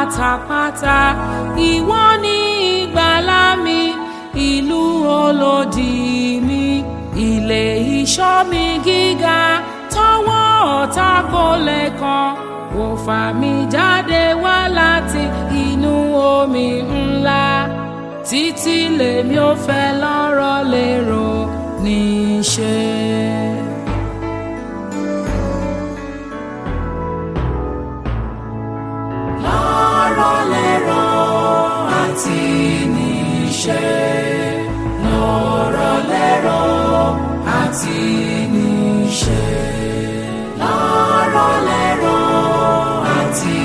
pátápátá ìwọ ni ìgbàlà mi ìlú olódì mi ilé ìṣọ́ mi gíga tọwọ́ ọ̀tá kò lè kàn ó fà mí jáde wá láti inú omi ńlá títí lèmi ò fẹ́ lọ́rọ̀ lérò níṣẹ́. lọ́rọ̀ lérò àti níṣẹ́ lọ́rọ̀ lérò àti níṣẹ́ lọ́rọ̀ lérò àti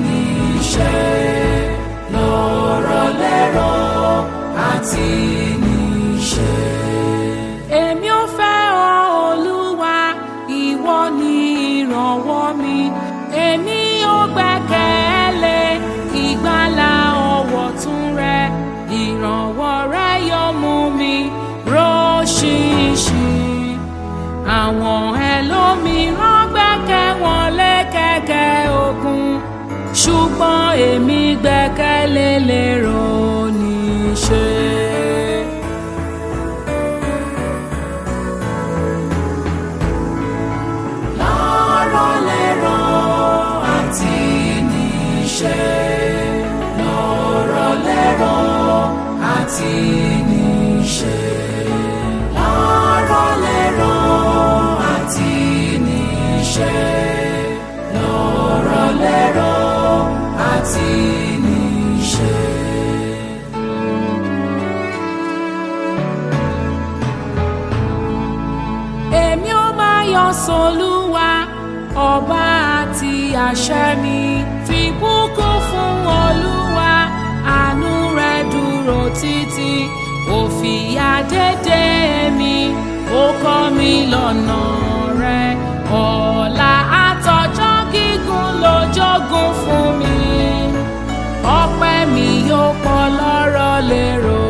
níṣẹ́ lọ́rọ̀ lérò àti níṣẹ́. èmi ò fẹ́ ọ olúwa ìwọ ni ìrànwọ́ mi èmi ò gbẹ́kẹ̀lé ìgbàlà ọwọ́ tún rẹ ìrànwọ́ rẹ yóò mú mi róṣìṣì àwọn ẹlòmíràn gbẹ́kẹ̀ wọn lé kẹ̀kẹ́ ogun ṣùgbọ́n èmi gbẹ́kẹ̀lé lérò níṣẹ́. lọ́rọ̀ lérò àti níṣẹ́ lọ́rọ̀ lérò àti níṣẹ́ lọ́rọ̀ lérò àti níṣẹ́ lọ́rọ̀ lérò àti níṣẹ́. èmi ó máa yọ sọlúwa ọba àti àṣẹ mi fi bùkún fún olúwa àánú rẹ dúró títí ó fìyà dédé mi ó kọ́ mi lọ́nà rẹ ọ̀la àtọjọ́ gígùn ló jogún fún mi ọpẹ́ mi yóò pọ̀ lọ́rọ̀ lérò